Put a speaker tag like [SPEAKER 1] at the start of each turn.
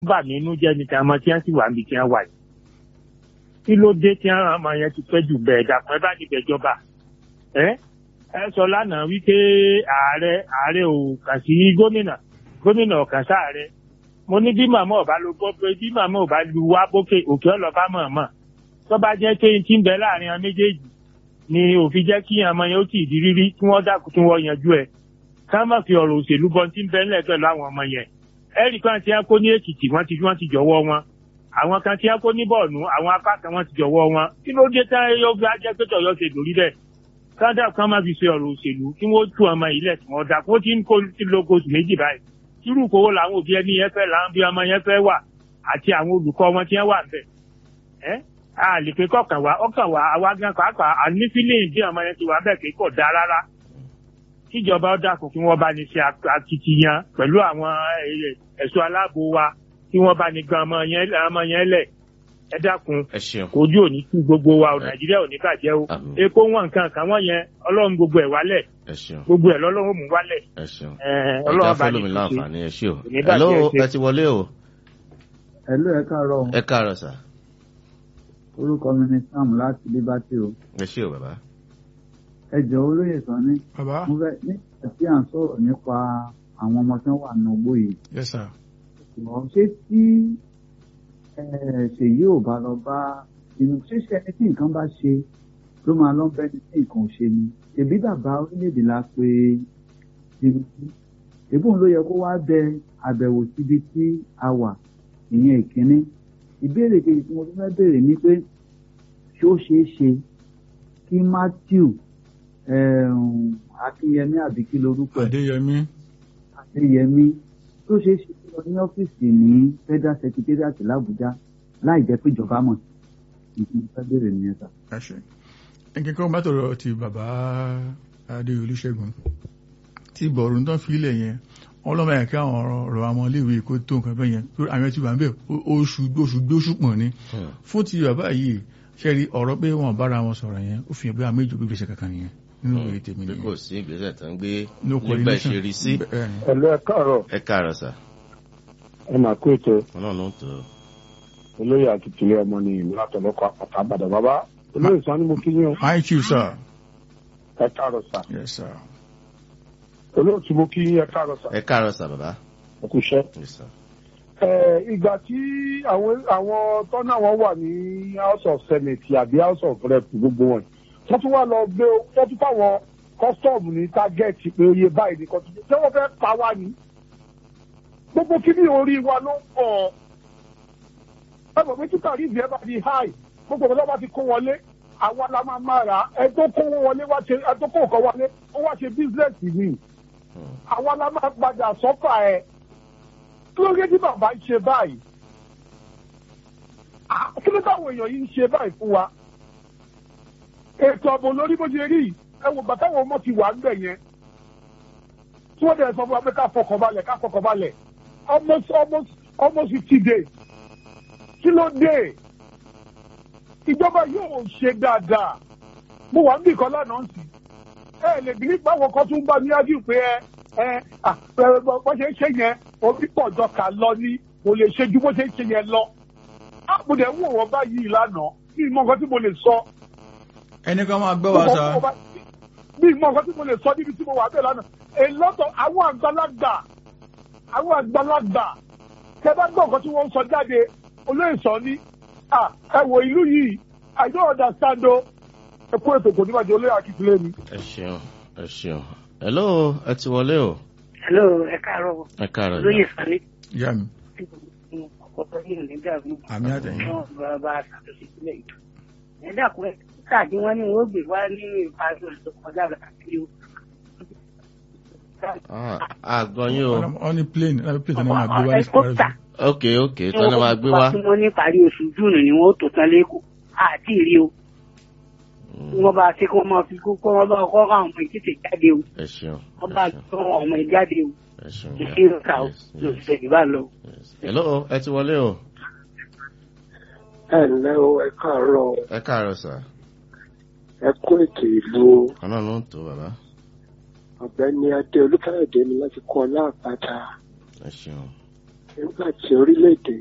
[SPEAKER 1] bà mí inú jẹ́ ní tàwọn tí wọ́n sì wà níbi tí wọ́n wà yìí. kí ló dé tí àwọn ọmọ yẹn ti pẹ́ jù bẹ́ẹ̀ dàpọ̀ ẹ bá níbẹ̀ jọba. ẹ ẹ sọ lánàá wípé ààrẹ ààrẹ ò kà sí gómìnà gómìnà ò kà sáàrẹ. mo ní bí màmá ọba ló gbọ́ pé bí màmá ọba lu wá bókè òkè ọlọ́ba mọ̀ọ́mọ̀ tó bá jẹ́ pé n ti ń bẹ láàrin àwọn méjèèjì ni òfin jẹ́ kí ọmọ yẹn ó tì í di rírí kí wọ́n dákun tí wọ́n yanjú ẹ̀ ká má fi ọ̀rọ̀ òṣèlú bọ́ tí ń bẹ ńlẹ̀ pẹ̀lú àwọn ọmọ yẹn ẹ̀rí kan tí wọ́n kó ní èkìtì wọ́n ti wọ́n ti jọ̀wọ́ wọn àwọn kan tí wọ́n kó ní bọ̀ọ̀nù àwọn apá kan wọ́n ti jọ̀wọ́ wọn kí ló dé tán yóò fi ajẹ́ pé tọ̀yọ́ ṣe lórí bẹ́ẹ̀ kádà kan má fi ṣe ọ̀rọ̀ òṣèlú kí wọ́n tú ọmọ yìí lẹ̀ tí wọ́n dà kó tí ń kó ti lóko oṣù méjì báyìí irú kówó làwọn òbí ẹni yẹn fẹ́ làwọn bí ọmọ yẹn fẹ́ wà àti àwọn olùkọ́ wọn tí wọ́n wà bẹ̀ ẹ́ a lè pe kọkàn wá ọkàn wá àwa gan pàápàá àní fílíìn bí ọmọ yẹn ti wà bẹ́ẹ̀ pé kò dáa rárá kíjọba ó dákun kí wọ́n bá ní ṣe akitiyan pẹ̀lú àwọn ẹ̀ṣọ́ aláàbò wa kí wọ́n bá ní gan ọmọ yẹn ọmọ yẹn lẹ̀ ẹ dákun
[SPEAKER 2] ẹ ṣeun
[SPEAKER 1] kojú òní tú gbogbo wa ò nàìjíríà ò ní bàjẹ́ o
[SPEAKER 2] Àmín.
[SPEAKER 1] epo wọn nǹkan kan wọ́n yẹn ọlọ́run gbogbo ẹ̀ wálẹ̀
[SPEAKER 2] ẹ ṣeun
[SPEAKER 1] gbogbo ẹ̀ lọ́lọ́run mú wálẹ̀
[SPEAKER 2] ẹ ṣeun
[SPEAKER 1] ẹ̀,
[SPEAKER 2] ẹja
[SPEAKER 1] ọlọ́run bá ní
[SPEAKER 2] fẹlómi láǹfààní ẹ ṣé o
[SPEAKER 1] Kò ní bàjẹ́,
[SPEAKER 2] hello
[SPEAKER 1] ẹ ṣé.
[SPEAKER 2] ẹ ti wọlé o
[SPEAKER 3] Hello, ẹ káàárọ̀.
[SPEAKER 2] ẹ káàárọ̀ sà
[SPEAKER 3] Orúkọ mi ni Sam láti Liberty o.
[SPEAKER 2] ẹ ṣé o bàbá
[SPEAKER 3] Ẹ jọ̀ọ́ olóyè sàn ní.
[SPEAKER 4] bàbá
[SPEAKER 3] Mo fẹ́ nígbà tí à ń sọ̀rọ̀ nípa àwọn ọmọ tí wọ́n wà ní ogbó yìí.
[SPEAKER 4] yes sir
[SPEAKER 3] Ṣùgbọ́n ṣé tí eh, ṣèyí ò bá lọ bá inú ṣíṣe ẹni tí nǹkan bá ṣe ló máa lọ bẹ́ni tí nǹkan ò ṣe ni. Ṣèbí bàbá orílẹ̀-èdè la pé Tinubu. Èbún ló yẹ kó wá bẹ àbẹ̀wò síbi tí a wà ìyẹn ìkíní. Ìbéèrè kejì tí mo tún fẹ́ béèrè ni pé ṣé ó ṣeé ṣe kí Matthew um, Akínyẹmí àbí kí lorúkọ ẹ̀
[SPEAKER 4] adéyẹmí
[SPEAKER 3] Adéyẹmí tó ṣeé ṣe kí lọ ní ọ́fíìsì ní Federal Secretariat l'Àbújá láì jẹ́ pé ìjọba mọ̀ ìpín fẹ́ béèrè nìyẹn sà.
[SPEAKER 4] ẹ ṣe nǹkan kan bá tọrọ ti bàbá adé olùṣègùn tí bọ̀rù tán fi ilẹ̀ yẹn wọn lọ́mọ ẹ̀ka àwọn ọ̀rọ̀ àwọn iléèwé kó tó nǹkan bẹ́ẹ̀ yẹn tó àwọn ti wà ń bẹ̀ oṣù oṣù gbóṣù pọ̀ ni
[SPEAKER 2] Hmm.
[SPEAKER 4] fún ti bàbá yìí ṣe rí ọ̀rọ̀ pé wọn bára wọn sọ̀rọ̀ yẹn ó fi hàn pé àwọn méjì gbégbèsè kankan nìyẹn nínú ìwé tèmi
[SPEAKER 2] pé
[SPEAKER 4] nìyẹn
[SPEAKER 2] kò sí ìgbésẹ̀ tó ń gbé
[SPEAKER 4] no
[SPEAKER 2] nígbà
[SPEAKER 4] coordination
[SPEAKER 2] ìṣe rí sí
[SPEAKER 4] Bẹ́ẹ̀ ni.
[SPEAKER 5] ẹ̀lú ẹ káàárọ̀
[SPEAKER 2] ẹ káàárọ̀ sà
[SPEAKER 5] ẹ máa kó ètò
[SPEAKER 2] ọlọ́run ló ń tó
[SPEAKER 5] olóyè àti tìlẹ̀ ọmọ ní ìlú àtọ̀lọ́kọ̀ àpàtà àbàdàn bàbá olóyè sàn ni mo kí yín o
[SPEAKER 4] hi chief sir
[SPEAKER 5] ẹ káàárọ̀ sà
[SPEAKER 4] yes sir
[SPEAKER 5] olóòtú mo kí yín ẹ káàárọ̀ sà
[SPEAKER 2] ẹ káàárọ̀ sà bàbá
[SPEAKER 5] ẹ kú iṣẹ́.
[SPEAKER 2] yes sir
[SPEAKER 5] Ẹ, ìgbà tí àwọn àwọn tọ́nà wọn wà ní house of senate àbí house of rep gbogbo wọn wọ́n tún wá lọ gbé wọ́n tún fáwọn custom ní target pé oye báyìí ní kọ́tù tí wọ́n fẹ́ pa wá ní. gbogbo kíní orí wa ló ń pọ̀ ẹ mọ̀ pé tí tàrífì ẹ bá di high gbogbo ọ̀gá bá ti kó wọlé àwa la máa máa rà á ẹ tó kó wọlé wá ṣe ẹ tó kó nǹkan wọlé ó wá ṣe business mi
[SPEAKER 2] Hmm.
[SPEAKER 5] àwa la máa padà sọ́fà ẹ̀ kí ló dé tí bàbá ń ṣe báyìí Ah, kí ló táwọn èèyàn yìí ń ṣe báyìí fún wa ètò ààbò lórí bó ṣe rí yìí, ẹ wò bàtà àwọn ọmọ ti wà ń bẹ̀ yẹn tí wọ́n dẹ̀ sọ fún wa pé ká fọkàn balẹ̀ ká fọkàn balẹ̀ almost almost almost fifty days kí ló dé ìjọba yóò ṣe dáadáa mo wà níbì kan lánàá sí ẹ lè bí nípa àwọn kan tún bá ní ájú pé ẹ ẹ à, ẹ, bó bó ṣe ń ṣe yẹn orí pọ̀ jọ kà lọ ní kò lè ṣe ju bó ṣe ń ṣe yẹn lọ mo dẹ̀ ń wò wọ́n báyìí lánàá bí ìmọ̀ nǹkan tí mo lè sọ
[SPEAKER 4] ẹnì kan máa gbọ́ wa sá
[SPEAKER 5] bí ìmọ̀ nǹkan tí mo lè sọ níbi tí mo wà bẹ́ẹ̀ lánàá èlọ́tọ̀ àwọn àgbàlagbà àwọn àgbàlagbà tẹ bá gbọ́ nǹkan tí wọ́n ń sọ jáde olóyè sọ ní à ẹ wo ìlú yìí I don't understand o ẹ kó ètò kò níbàjẹ́ olóyè akíkúlé mi.
[SPEAKER 2] ẹ ṣeun ẹ ṣeun hello ẹ ti wọlé o
[SPEAKER 6] hello ẹ káàárọ̀
[SPEAKER 2] ẹ káàárọ̀
[SPEAKER 6] olóyè sani
[SPEAKER 4] ìyá mi
[SPEAKER 6] ọkọ yìí ní dàrú
[SPEAKER 4] àmì àtẹ̀yìn
[SPEAKER 6] náà bàbá ṣàtúnṣe sílẹ̀ ìlú ẹ dàkú ẹ káàdì wọn ni wọn ó gbé wá ní ìparí oṣù tó kọjá lọ àti o.
[SPEAKER 2] Ah, àgọ́ yín o
[SPEAKER 4] wọ́n ní plane lábẹ́ plane tí wọ́n máa gbé wá ní
[SPEAKER 6] ẹkọta
[SPEAKER 2] ok ok tí wọ́n máa gbé wá
[SPEAKER 6] tí wọ́n ní ìparí oṣù júùnù ni wọ́n ó tó tán lẹ́kọ̀ọ́ àti ìrí o
[SPEAKER 2] Hmm,
[SPEAKER 6] kí wọ́n bá ṣe kí wọ́n máa fi kó kọ́ wọ́n bá kọ́ àwọn ọmọ ìtìtì jáde o
[SPEAKER 2] ẹ ṣeun
[SPEAKER 6] wọ́n
[SPEAKER 2] ẹ
[SPEAKER 6] bá
[SPEAKER 2] ṣeun
[SPEAKER 6] tọ́ àwọn ọmọ ìjáde o
[SPEAKER 2] ẹ ṣeun
[SPEAKER 6] ìṣirò ká o
[SPEAKER 2] Yes, yes,
[SPEAKER 6] lòsẹ̀ ìbá lọ.
[SPEAKER 2] yes. hello ẹ ti wọlé o
[SPEAKER 7] ẹ ǹlẹ́ o ẹ káàárọ̀ o,
[SPEAKER 2] ẹ káàárọ̀ sà
[SPEAKER 7] ẹ kó ètò ìlú o.
[SPEAKER 2] ọlọ́run ló ń tó bàbá
[SPEAKER 7] ọ̀gbẹ́ni adé olúkáyọ̀dé ni láti kọ́ láàpáta
[SPEAKER 2] ẹ ṣeun
[SPEAKER 7] nígbà tí orílẹ̀-èdè